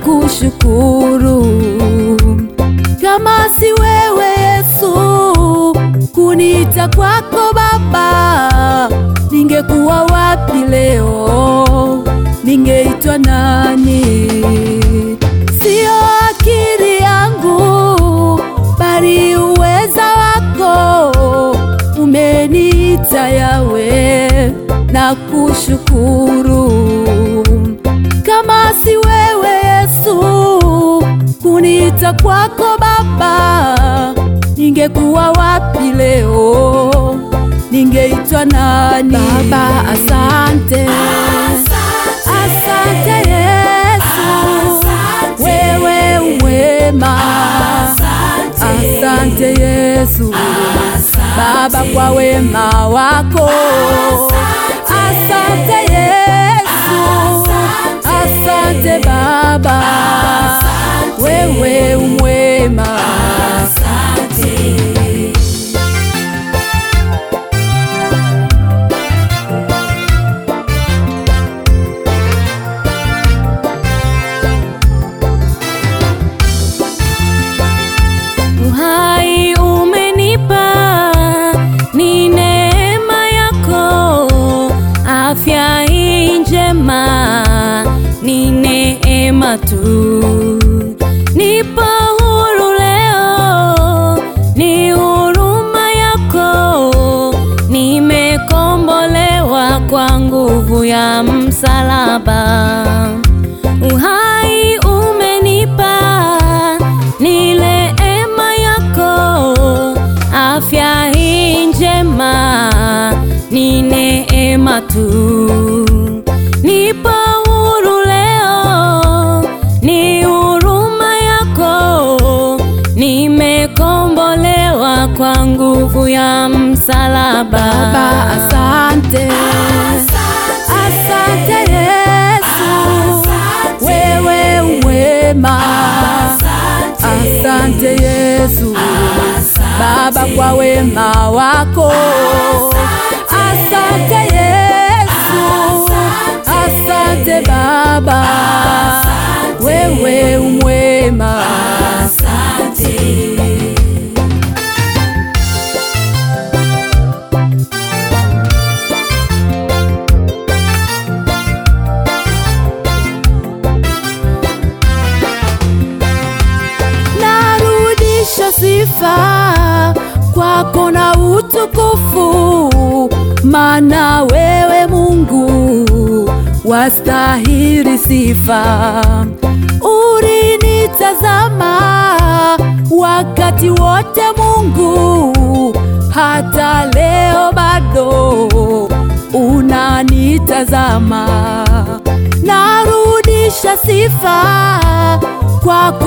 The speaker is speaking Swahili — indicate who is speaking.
Speaker 1: kushukuru. Kama si wewe Yesu kuniita kwako Baba, ningekuwa wapi leo? Ningeitwa nani? Sio akili yangu, bali uweza wako umeniita Yawe, na kushukuru. Kama si wewe Yesu kuniita kwako Baba, ningekuwa wapi leo? Ningeitwa nani? Baba, asante, asante Yesu, wewe umwema. Asante Yesu, Baba kwa wema wako. Asante Yesu, asante Baba, wewe umwema.
Speaker 2: Uhai umenipa, ni neema yako. Afya hii njema, ni neema tu. Nipo huru leo, ni huruma yako. Nimekombolewa kwa nguvu ya msalaba. Uhai umenipa, ni neema yako. Afya hii njema, ni neema tu. Nipo huru leo, ni huruma yako. Nimekombolewa kwa nguvu ya msalaba.
Speaker 1: Baba, asante, asante Yesu, wewe umwema. Asante Yesu, Baba kwa wema wako. Asante Yesu, asante Baba, wewe umwema. narudisha sifa kwako na utukufu, maana wewe Mungu wastahili sifa. Ulinitazama wakati wote Mungu, hata leo bado unanitazama. Narudisha sifa kwako